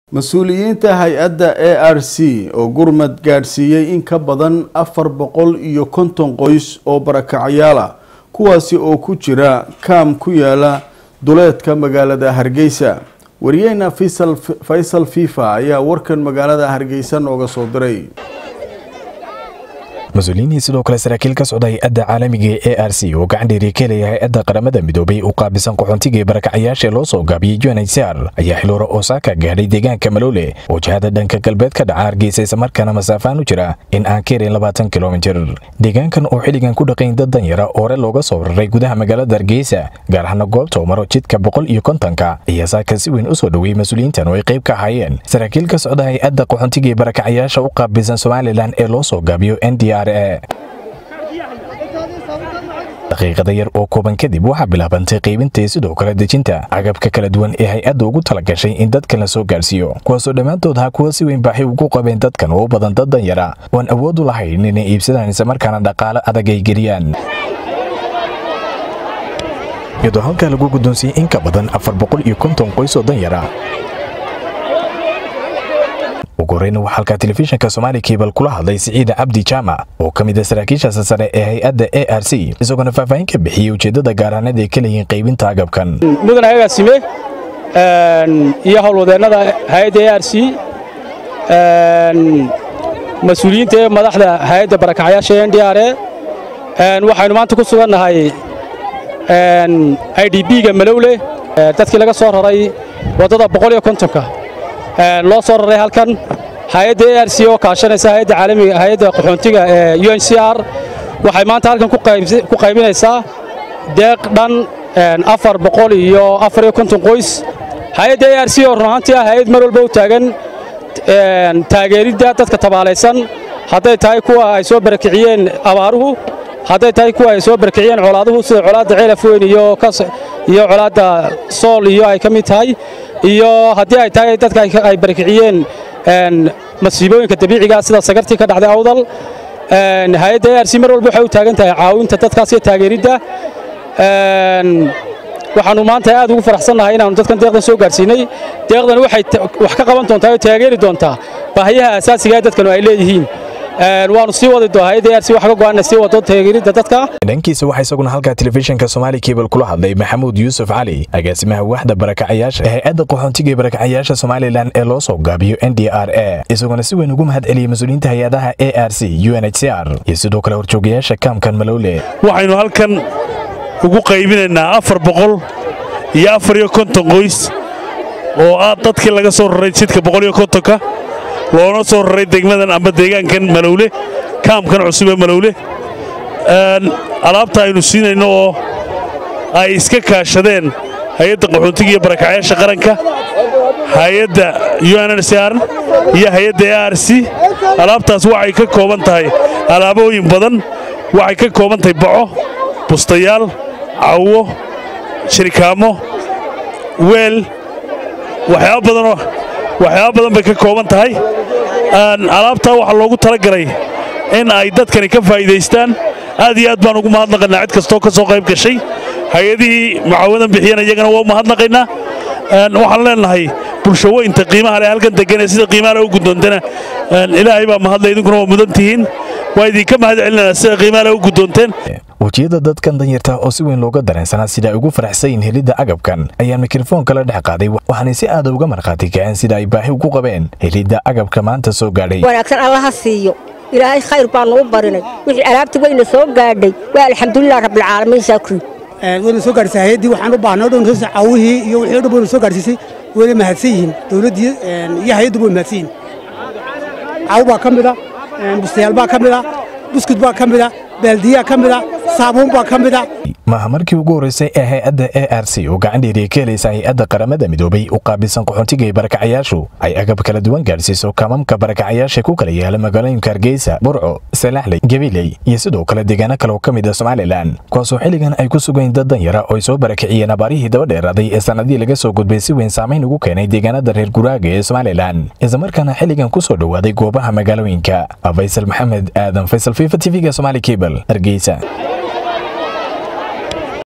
mas-uuliyiinta hay-adda a r c oo gurmad gaadhsiiyey in ka badan afar boqol iyo konton qoys oo barakacyaal ah kuwaasi oo ku jira kaam ku yaala duleedka magaalada hargeysa wariyeyna faysal fifa ayaa warkan magaalada hargeysa nooga soo diray mas-uuliyiinii sidoo kale saraakiil ka socda hay-adda caalamiga ee a r c oo gacan dheeriya ka helaya hay-adda qaramada midoobay u qaabisan qaxoontiga ee barakacyaasha loo soo gaabiyey unhcr ayaa xiloora osaaka gaadhay deegaanka maloole oo jihada dhanka galbeed ka dhaca hargeysa islamarkaana masaafaan u jira in aan ka yarin labaatan kilomitir deegaankan oo xilligan ku dhaqayn dad danyara oo hore looga soo raray gudaha magaalada hargeysa gaar ahaana goobta maro jidka boqol iyo kontonka ayaa saaka si weyn u soo dhoweeyey mas-uuliyiintan oo ay qayb ka ahaayeen saraakiil ka socda hay-adda qaxoontiga ee barakacyaasha u qaabisan somalilan ee loo soo gaabiyo n d r daqiiqada yar oo kooban kadib waxaa bilaabantay qaybinta sidoo kale dejinta agabka kala duwan ee hay-adda ugu tala gashay in dadkan la soo gaarsiiyo kuwaasoo dhammaantood ha kuwa si weyn baaxi ugu qabeen dadkan oo u badan dad danyara oan awood u lahayn inay iibsadaan islamarkaana dhaqaale adag ay geliyaan iyadoo halkaa lagu guddoonsiiyey in ka badan afar boqol iyo konton qoys oo danyara ugu horeyna waxaa halkaa telefishinka somaali kabal kula hadlay siciida cabdi jaamac oo ka mid a saraakiishaasi sare ee hay-adda a r c isagoona faahfaahin ka bixiyey ujeeddada gaaraaneed ay ka leeyihiin qaybinta agabkan mudan agaasime iyo howlwadeennada hay-adda a r c mas-uuliyiinta ee madaxda hay-adda barakacyaasha n d r e waxaynu maanta ku sugannahay i d b-ga malowle dadkii laga soo raray waddada boqol iyo kontonka loo soo raray halkan hay-adda a r c oo kaashanaysa hayadda caalamiga hay-adda qaxoontiga ee u n c r waxay maanta halkan ku qaybinaysaa deeq dhan afar boqol iyo afar iyo konton qoys hay-adda a r c oo run ahaantii ah hay-ad mar walba u taagan taageeridda dadka tabaalaysan hadday tahay kuwa ay soo barakiciyeen abaaruhu hadday tahay kuwa ay soo barakiciyeen colaaduhu sida colaadda ceelaf weyn iyo colaadda sool iyo ay ka mid tahay iyo haddii ay tahay dadka ay barakiciyeen masiibooyinka dabiiciga sida sagartii ka dhacday awdal hay-adda a r c mar walba waxay u taagan tahay caawinta dadkaas iyo taageeridda waxaannu maanta aad ugu faraxsannahay inaannu dadkan deeqdan soo gaarsiinay deeqdan waxay wax ka qaban doontaa oo taageeri doontaa baahiyaha asaasiga ee dadkanu ay leeyihiin waanu sii wadi doonaa hayadda arsi wax ka go'aana sii wado taageeridda dadka dhankiisa waxaa isaguna halkaa telefishinka somaali kabal kula hadlay maxamuud yuusuf cali agaasimaha waaxda barakacayaasha ee hay-adda qaxoontiga ee barakacayaasha somalilan ee loo soo gaabiyo n d r a isagoona si weyn ugu mahad celiyey mas-uuliyiinta hay-adaha a r c u n h c r iyo sidoo kale horjoogayaasha kaamkan malowle waxaynu halkan ugu qaybinaynaa afar boqol iyo afar iyo konton qoys oo ah dadkii laga soo raray jidka boqol iyo kontonka loona soo raray degmadan amba deegaankan malowle kaamkan cusub ee malowle alaabta aynu siinayno oo ay iska kaashadeen hay-adda qaxoontiga iyo barakacyaasha qaranka hay-adda unhcr iyo hay-adda a r c alaabtaas waxay ka kooban tahay alaabooyin badan waxay ka kooban tahay baco bustayaal cawo shirikaamo weel waxyaaba badanoo waxyaaba badan bay ka kooban tahay alaabtaa waxaa loogu talagalay in ay dadkani ka faa'iidaystaan aad iyo aad baan ugu mahadnaqaynaa cid kastoo ka soo qayb gashay hay-adihii mucaawadan bixiyana iyagana waa mahadnaqaynaa waxaan leenahay bulshaweynta qiimaha leh halkan degan ee sida qiimaha leh u guddoontana ilaahay baa mahadlay idinkuna waa mudan tihiin waa idinka mahad celinana sida qiimaha leh u guddoonteen wejiyada dadkan danyarta oo si weyn looga dareensanaa sida ay ugu faraxsayin helidda agabkan ayaa mikrofoonka la dhex qaaday waxaanay si aada uga markhaati kaceen sida ay baahi ugu qabeen helidda agabka maanta soo gaadhay wanaagsan allaha siiyo ilaahay khayr baannu u barinay wixii alaabta weyna soo gaadhay waa alxamdulilah rabbilcaalamiin shaakri wayna soo gaadhisay hay-addii waxaan u baahnay o dhan hoos caawihii iyo wixii o dhan wayna soo gaadhsiisay wayna mahadsan yihiin dawladdii iyo hay-addu way mahadsan yihiin caawo baa ka mida bustayaal baa ka mida buskud baa ka mida baaldiyaa ka mida saabuun baa ka mida maaha markii ugu horreysay ee hay-adda a r c oo gacan dheeriya ka helaysa hay-adda qaramada midoobay u qaabilsan qaxoontiga ee barakacayaashu ay agab kala duwan gaadhsiiso kaamamka barakacayaasha ku kala yaala magaalooyinka hargeysa burco salaaxley gabiley iyo sidoo kale deegaano kale oo ka mid a somalilan kuwaasoo xilligan ay ku sugayn dad danyara oo ay soo barakiciyeen abaarihii daba dheeraaday ee sannadihii laga soo gudbay si weyn saamayn ugu keenay deegaanada reer guraaga ee somalilan islamarkaana xilligan ku soo dhowaaday goobaha magaalooyinka faysal maxamed aadan faysal fifa tv-ga somaali cable hargeysa